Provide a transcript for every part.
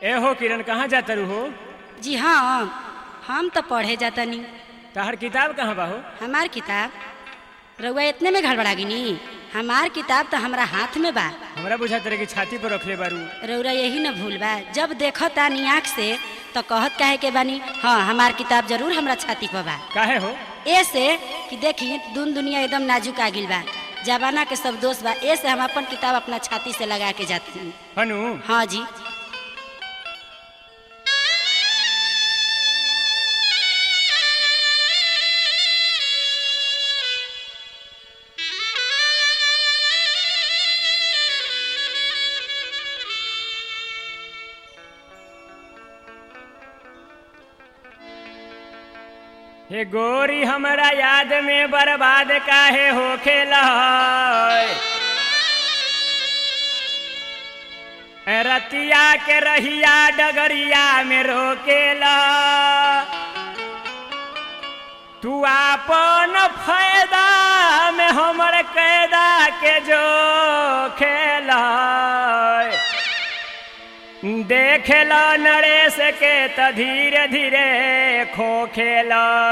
ए हो किरण कहाँ जाता रू हो जी हाँ हम तो पढ़े जातनी तहर किताब कहाँ बा हो हमार किताब रउआ इतने में गड़बड़ा गिनी हमार किताब तो हमरा हाथ में बा हमरा बुझा तेरे की छाती पर रखले बारू रउरा यही न भूल बा जब देखो तानी आँख से तो कहत काहे के बानी हाँ हमार किताब जरूर हमरा छाती पर बा काहे हो ऐसे कि देखी दुन दुनिया एकदम नाजुक आ गिल बा जमाना के सब दोस्त बा ऐसे हम अपन किताब अपना छाती से लगा के जाते हैं हनु हाँ जी हे गोरी हमरा याद में बर्बाद काहे हो खेला रतिया के रहिया डगरिया में रोकेला तू आपन फायदा में हमर कैदा के जो खेला देखेल नरेश के त धीरे धीरे खोखेल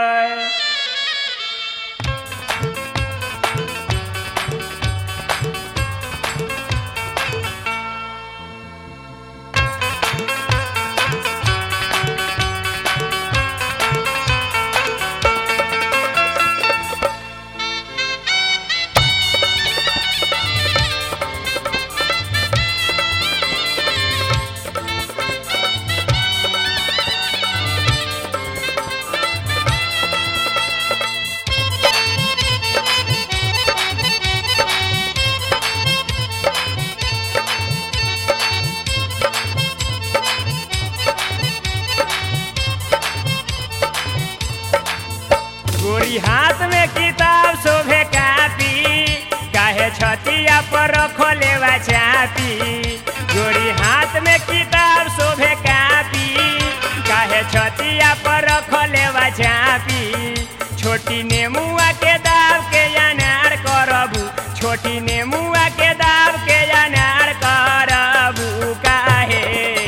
गोरी हाथ में किताब शोभे कापी काहे छतिया पर रखले बा चापी गोरी हाथ में किताब शोभे कापी काहे छतिया पर रखले बा चापी छोटी नेमुआ के दाव के अनार करबू छोटी नेमुआ के दाव के अनार करबू काहे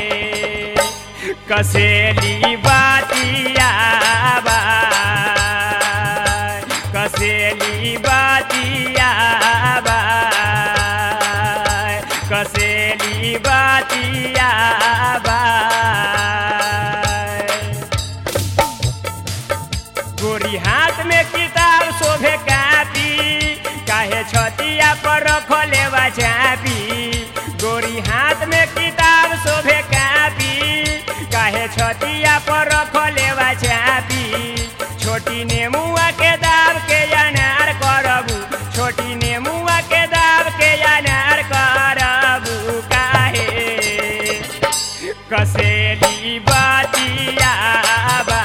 कसेली बातिया बा कसेली बातिया बा कसेली बातिया बा गोरी हाथ में किताब शोभे कापी काहे छतिया पर रखले बा चापी गोरी हाथ में किताब शोभे कापी काहे छतिया पर रखले बा चापी छोटी नेमुआ के दाब के अनार करबू छोटी नेमुआ के दाब के अनार करबू काहे कसेली बातिया बा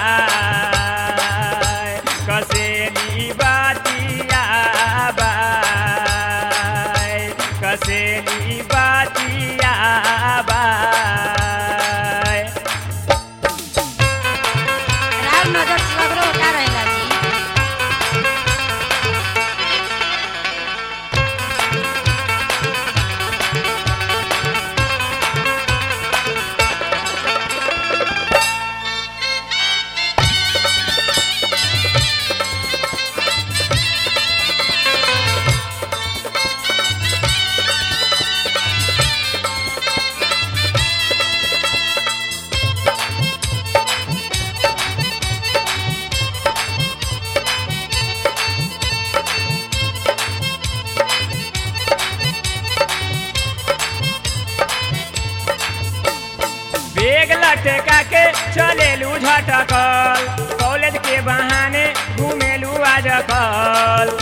कसेली बातिया बा कसेली बातिया बा राव नजर सगरो का रहेला जी बेग लटका के चलेलू झटकल कॉलेज के बहाने घूमेलू आजकल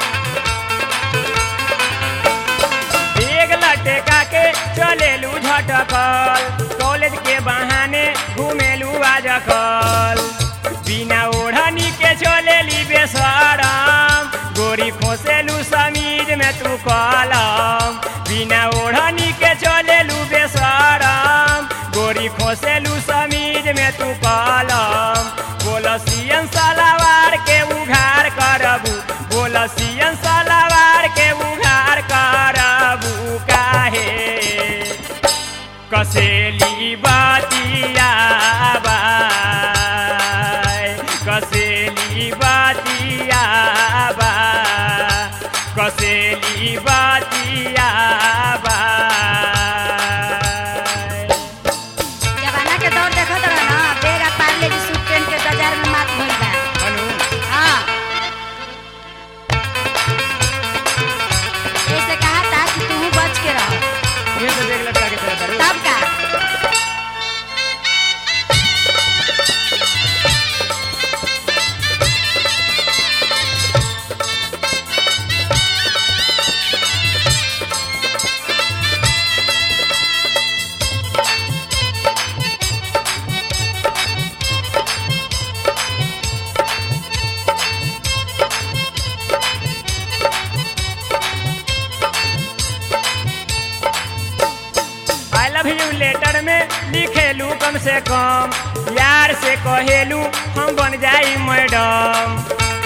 बेग लटका के चलेलू झटकल कॉलेज के बहाने घूमेलू आजकल बिना ओढ़नी के चलेली बेसरम गोरी खोसेलू समीज में तू कलम बिना ओढ़नी के चलेलू बेसरम गोरी खोसेलू समीज में तू कलम बोलसियन सलावार के उघार करबू बोलसियन सलावार के उघार करबू काहे कसेली बाती लव यू लेटर में लिखेलू कम से कम यार से कहेलू हम बन जाई madam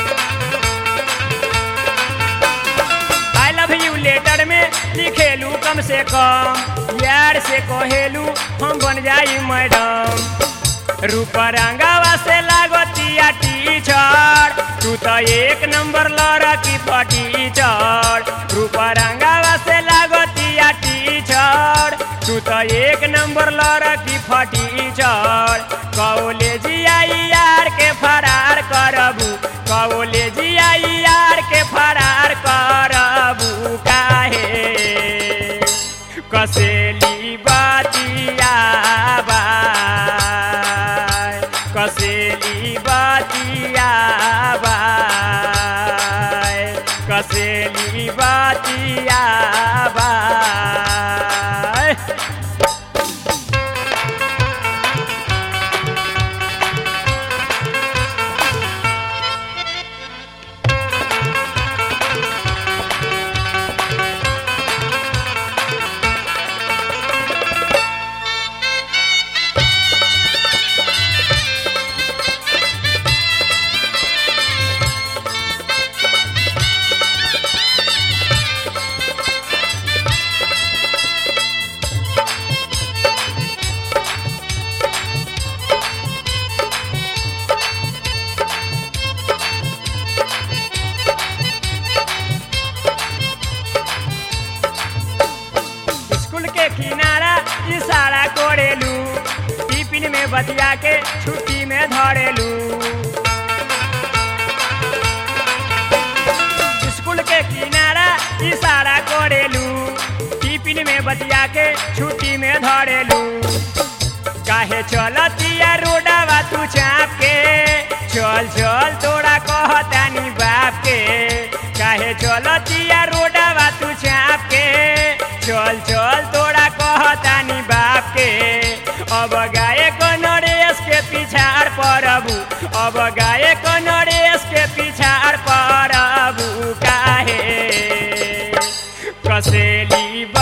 I love you letter में लिखेलू कम से कम यार से कहेलू हम बन जाई मैडम रूप रंगावा से लागतिया टीचर तू तो एक नंबर लड़की फटीचर रूप रंगावा से लागतिया टीचर तू तो एक नंबर लड़की फटीचर कॉलेजिया यार के फरार करबू कॉलेजिया यार के फरार करबू काहे कसेली बातिया बाय कसेली बातिया बाय कसेली बातिया बाय स्कूल के किनारा इशारा कोरेलू टिफिन में बतिया के छुट्टी में धरेलू स्कूल के किनारा इशारा कोरेलू टिफिन में बतिया के छुट्टी में धरेलू काहे चलतिया रोडवा तू चाप के चल चल तोरा कहतानी बाप के काहे चलतिया रोडवा तू चाप के चल चल तोरा कहतानी बाप के अब गाए को नरेश के पिछाड़ परबू अब गाए को नरेश के पिछाड़ परबू काहे कसेली